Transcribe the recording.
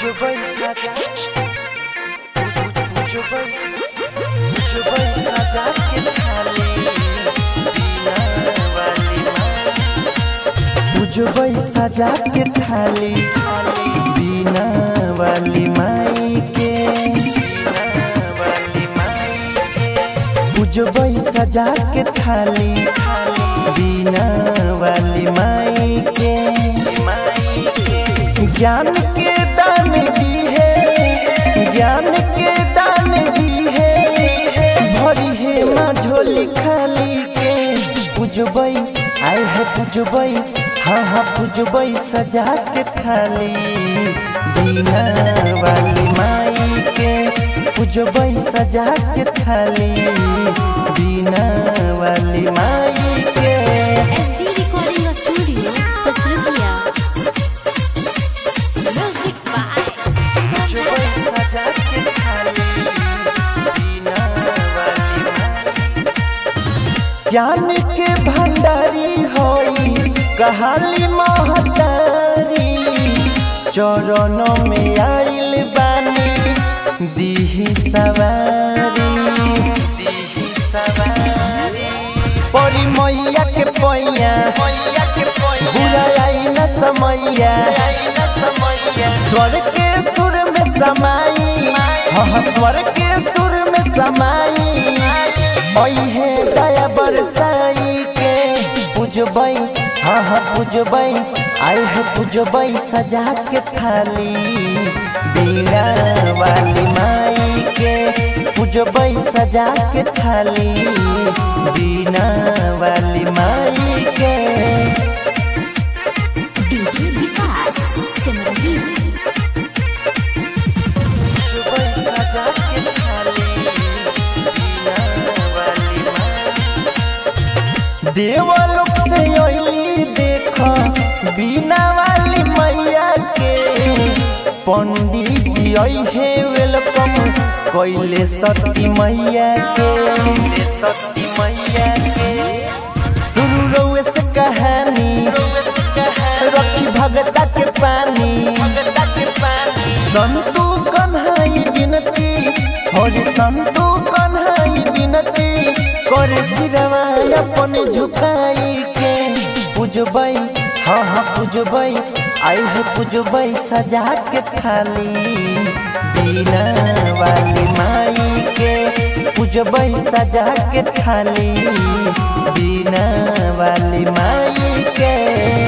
Pujubai saja Pujubai Pujubai saja के थाली बिना वाली पुजबै सजा के थाली बिना वाली माई के बिना वाली माई के पुजबै सजा के थाली बिना वाली माई के माई के ज्ञान के दान दी है ज्ञान के दान दी है भरी है माँ झोली खाली के पुजबै आए है पुजबै हाँ हाँ पुजबै सजा के थाली बिना वाली माई के पुजबै सजा के थाली बिना वाली माई के SD Recording Studio, Pasrukia. Music by पुजबै सजा के थाली बिना वाली माई ज्ञान के भंडारी होई कहाली महतारी चरणों में आइल बानी दीही सवारी दीही सवारी परी मैया के पैया बुरा आई न समैया स्वर के सुर में समाई हाँ स्वर के सुर में समाई ओई है दया बरसाई के पुजबै हाँ हाँ पुजबै आए है पुजबै सजा के थाली बीना वाली माई के पुजबै सजा के थाली बीना वाली माई के DJ Vikas Simrahi. पुजबै सजा के थाली बीना वाली माई देवलोक से अली देख बीना वाली मैया के पंडित जी है वेलकम कैले सती मैया के सती मैया के शुरू रउए से कहानी रखी भगता के पानी संतू कन्हाई बिनती हरि संतू कन्हाई बिनती करे सिरवा अपन झुकाई के पुजबै हाँ हाँ पुजबै आई है पुजबै सजा के थाली बिना वाली माई के पुजबै सजा के थाली बिना वाली माई के